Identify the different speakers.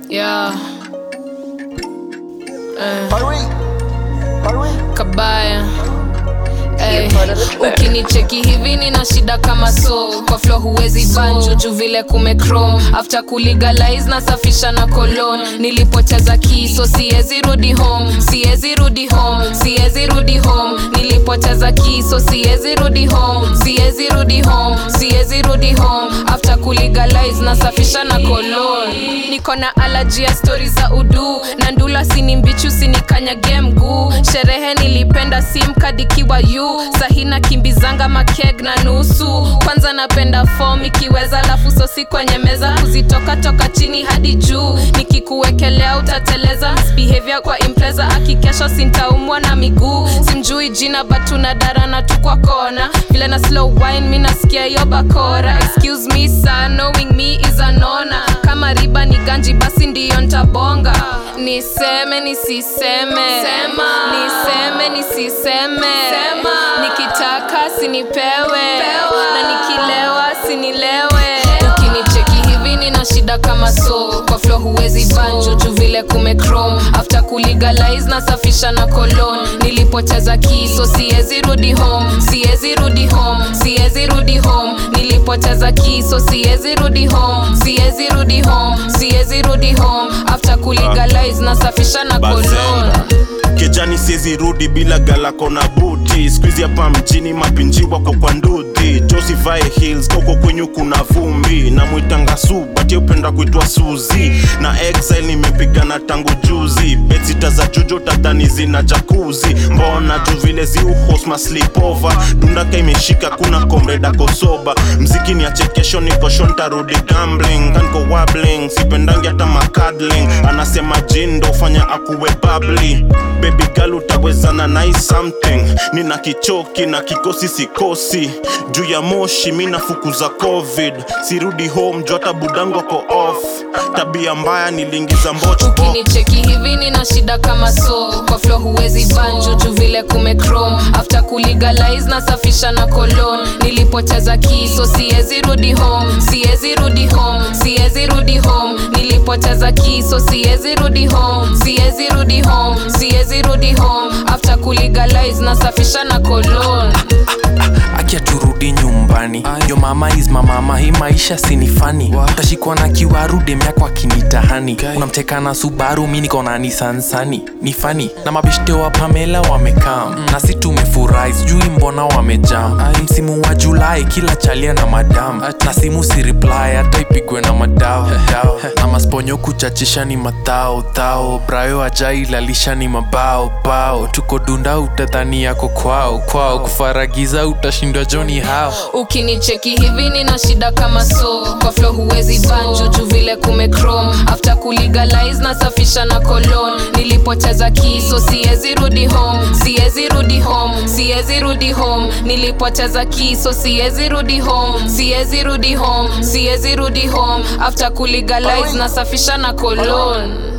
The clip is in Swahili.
Speaker 1: Yeah. Eh,
Speaker 2: Hurry. Hurry.
Speaker 1: kabaya Ey, ukinicheki hivi nina shida kama so kwa flo huwezi banjo juu vile kumechrome after kulegalize nasafisha na colon nilipoteza kiso siezi rudi home siezi rudi home siezi rudi home nilipoteza kiso siezi rudi home siezi rudi home siezi rudi home after kulegalize nasafisha na colon niko na alaji ya stori za udu na ndula sini mbichi usinikanyage mguu sherehe nilipenda simkadikiwa yu sahina kimbizanga makeg na nusu kwanza napenda fom ikiweza lafu sosi kwenye meza kuzitoka toka chini hadi juu nikikuwekelea utateleza behavior kwa impreza akikesha sintaumwa na miguu simjui jina batuna darana tu kwa kona vile na slow wine mi nasikia hiyo bakora excuse me sir knowing me is an honor kama riba ni ganji basi ndiyo ntabonga niseme nisiseme Sema. niseme nisiseme Sema. nikitaka sinipewe na nikilewa sinilewe ukinicheki hivi nina shida kama so kwa flo huwezi banjo juu vile kumechrome after kulegalize nasafisha na colon nilipoteza kiso siezi rudi home siezi rudi home siezi rudi home nilipoteza kiso siezi rudi home siezi rudi home siezi rudi home after kulegalize nasafisha na colon
Speaker 3: bazenga kejani siezi rudi bila galako na buti skuizi hapa mjini mapinji wako kwa ndudhi josivae hills koko kwenyu kuna vumbi na mwitanga su bati upenda kuitwa suzi na exile nimepigana tangu juzi betsita za jujo tadhani zina jakuzi mbona juu vile ziuhosma slipova dundaka imeshika kuna komreda kosoba mziki ni achekesho nikosho ntarudi gambling kanko wabling sipendangi hata makadling anasema jindo fanya akuwe babli baby girl utawezana nai something nina kichoki na kikosi sikosi juu ya moshi mi nafukuza covid sirudi home juu hata budangu ako off tabia mbaya niliingiza mboch
Speaker 1: ukinicheki hivi nina shida kama so kwa flo huwezi banjo juu vile kumechrome after kulegalize nasafisha na colon nilipoteza kiso siezi rudi home siezi rudi home siezi rudi home nilipoteza kiso siezi rudi home siezi rudi home siezi rudi home after kulegalize nasafisha na colon
Speaker 4: akia turudi nyumbani yo mama is mamama hii maisha sinifani utashikwa na kiwaru demyako akinitahani unamteka na subaru mi niko na nisansani ni fani na mabeshte wa pamela wamekam na si tumefurahi sijui mbona wamejam msimu wa julai kila chalia na madam na simu si reply hata ipigwe na madao dao. na masponyo kuchachisha ni matao thao brayo ajailalisha ni mabao bao tuko dunda utadhani yako kwao kwao kufaragiza utashindwa joni hao
Speaker 1: ukinicheki hivi nina shida kama so kwa flo huwezi banjo juu vile kumechrome after kulegalize nasafisha na colon nilipoteza kiso siezi rudi home siezi rudi home siezi rudi home nilipoteza kiso siezi rudi home siezi rudi home siezi rudi home after kulegalize nasafisha na colon